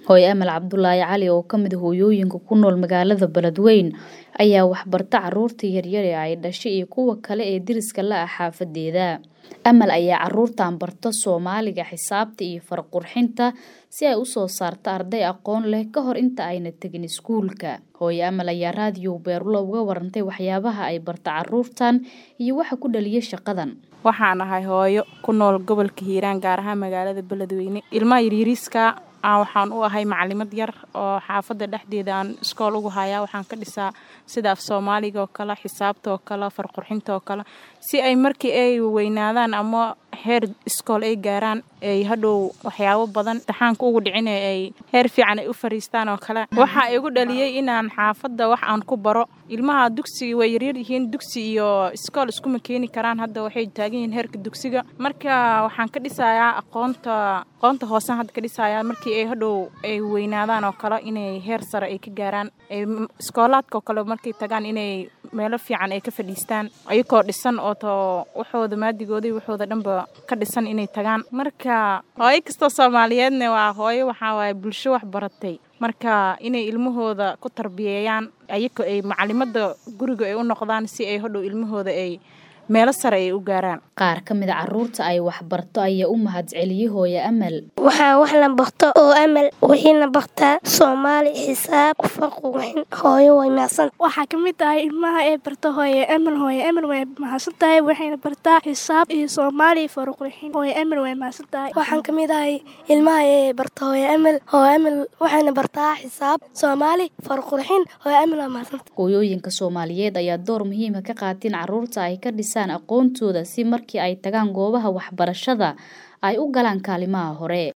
hooyo amal cabdulaahi cali oo ka mid ah hooyooyinka ku nool magaalada beledweyn ayaa waxbarta caruurta yaryar ee ay dhashay iyo kuwa kale ee deriska la ah xaafadeeda amal ayaa caruurtan barta soomaaliga xisaabta iyo farqurxinta si ay usoo saarto arday aqoon leh ka hor inta ayna tegin iskuulka hooyo amal ayaa raadiyo beerulo uga warantay waxyaabaha ay barta caruurtan iyo waxa ku dhaliya shaqadan waxaan ahay hooyo ku nool gobolka hiiraan gaar ahaan magaalada beledweyne ilmaha yaryariiska waxaan u ahay macalimad yar oo xaafadda dhexdeeda aan iskool ugu hayaa waxaan ka dhisaa sida af soomaaliga oo kale xisaabta oo kale farqurxinta oo kale si ay markii ay weynaadaan ama heer iskool ay gaaraan ay hadhow waxyaabo badan imtixaanka ugu dhicin ay heer fiican ay u fariistaan oo kale waxaa igu dhaliyey inaan xaafadda wax aan ku baro ilmaha dugsiga way yaryar yihiin dugsi iyo iskool iskuma keeni karaan hadda waxay taagan yihiin heerka dugsiga marka waxaan ka dhisayaa aqoonta aqoonta hoosean hadda ka dhisayaa markii ay hadhow ay weynaadaan oo kale inay heer sare ay ka gaaraan iskoolaadka oo kale markay tagaan inay meelo fiican ay ka fadhiistaan ayagoo dhisan oo to waxooda maadigooda waxooda dhanba ka dhisan inay tagaan marka hooyo kastoo soomaaliyeedna waa hooyo waxaa waaye bulsho wax baratay marka inay ilmahooda ku tarbiyeeyaan ayagoo ay macalimada guriga ay u noqdaan si ay hodhow ilmahooda ay meelo sare ay u gaaraan qaar ka mid a caruurta ay waxbarto ayaa u mahadceliyey hooyo amal waxaa wax la barto oo amal wixiina bartaa soomaali xisaab farqurxin hooyo way mahadsan waxaa ka mid tahay ilmaha ee barta hooye amal hooye amal way mahadsan tahay waxayna bartaa xisaab iyo soomaali farqurxin hooye amal way mahadsan tahay waxaan ka mid ahay ilmaha ee barta hooye amal hooye amal waxayna bartaa xisaab soomaali farqurxin hooye amal waa mahadsan hooyooyinka soomaaliyeed ayaa door muhiima ka qaateen caruurta ay ka dhisaan aqoontooda si markii ay tagaan goobaha waxbarashada ay u galaan kaalimaha hore